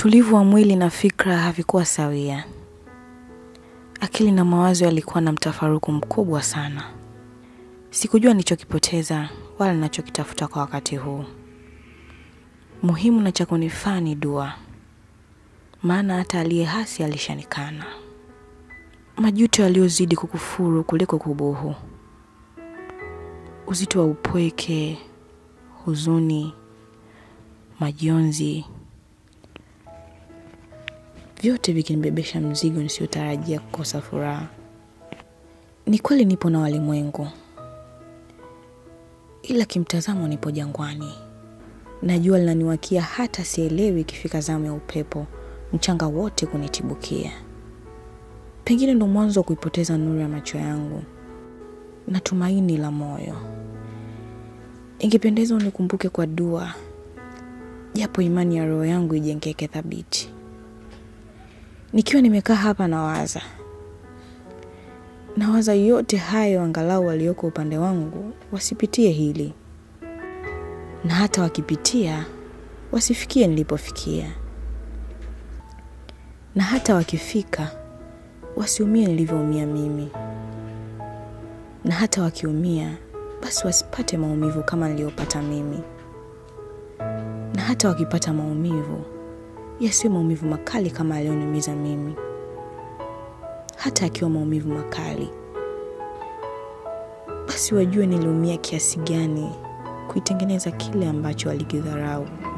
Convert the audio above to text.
Utulivu wa mwili na fikra havikuwa sawia. Akili na mawazo yalikuwa na mtafaruku mkubwa sana. Sikujua nilichokipoteza wala ninachokitafuta kwa wakati huu. Muhimu na cha kunifaa ni dua, maana hata aliye hasi alishanikana. Majuto yaliyozidi kukufuru kuliko kubuhu, uzito wa upweke, huzuni, majonzi, vyote vikinibebesha mzigo nisiyotarajia kukosa furaha. Ni kweli nipo na walimwengu, ila kimtazamo nipo jangwani. Najua linaniwakia hata sielewi ikifika zamu ya upepo, mchanga wote kunitibukia. Pengine ndo mwanzo wa kuipoteza nuru ya macho yangu na tumaini la moyo. Ingependeza unikumbuke kwa dua, japo imani ya roho yangu ijengeke thabiti. Nikiwa nimekaa hapa nawaza, nawaza yote hayo, angalau walioko upande wangu wasipitie hili, na hata wakipitia wasifikie nilipofikia, na hata wakifika wasiumie nilivyoumia mimi, na hata wakiumia basi wasipate maumivu kama niliyopata mimi, na hata wakipata maumivu yasiwe maumivu makali kama aliyoniumiza mimi, hata akiwa maumivu makali, basi wajue niliumia kiasi gani kuitengeneza kile ambacho walikidharau.